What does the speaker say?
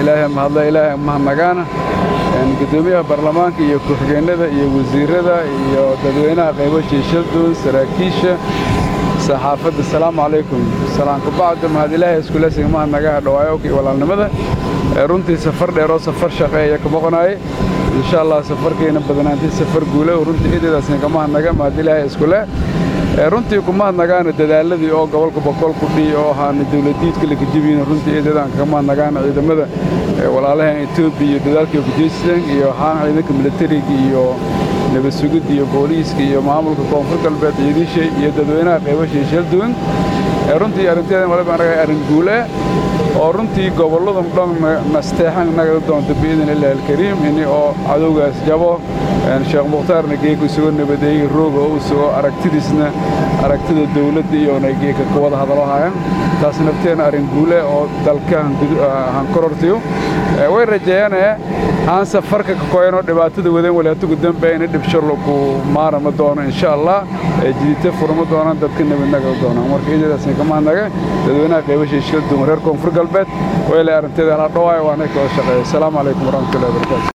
ilaahay mahadla ilaahay mahadnagaana gudoomiyaha baarlamaanka iyo ku-xigeenada iyo wasiirada iyo dadweynaha qaybo shiishadun saraakiisha saxaafadda asalaamu calaykum salaanka bacda mahad ilaahay iskulesiga mahadnagaha dhawaayowka iyo walaalnimada runtii safar dheer oo safar shaqeeya ka boqonaaye insha allah safarkayna badnaantay safar guule runtii ededaasna ka mahadnaga mahad ilaahay iskule runtii kumahadnagaana dadaaladii oo gobolka boqol kudhii oo ahaana dawladiidka lakajabiina runtii eedadaan kaga mahadnagaana ciidamada walaalahan etoobiya iyo dadaalkii kujeysan iyo ahaan ciidanka militariga iyo nabad sugidda iyo booliiska iyo maamulka koonfur galbeed ciidisha iyo dadweynaha qaybasha shal duwan runtii arrinteedan waliba anaga arrin guule oo runtii gobollada dhan nasteexan naga doonta biidin illaahi alkariim ini oo cadowgaas jabo sheekh mukhtaarna geeka isugo nabadeeyey rooga oo isugo aragtidiisna aragtida dawladda iyona geeka ka wada hadalo hayan taas nafteena arrin guule oo dalka hankorortiyo way rajeeyane aan safarka ka koyanoo dhibaatada wadan walaatugu dambe ina dhibshalo ku maarama doono insha allah jidite furma doonaan dadka nabadnaga doonaan marka idadaasna ka mahadnaga dadweynaha qaybasha shil duwan reer koonfur galbeed wayla arrinteeda hala dhawaayo waana ka wada shaqeeya asalaamu calaykum waraxmatullahi wabarakatu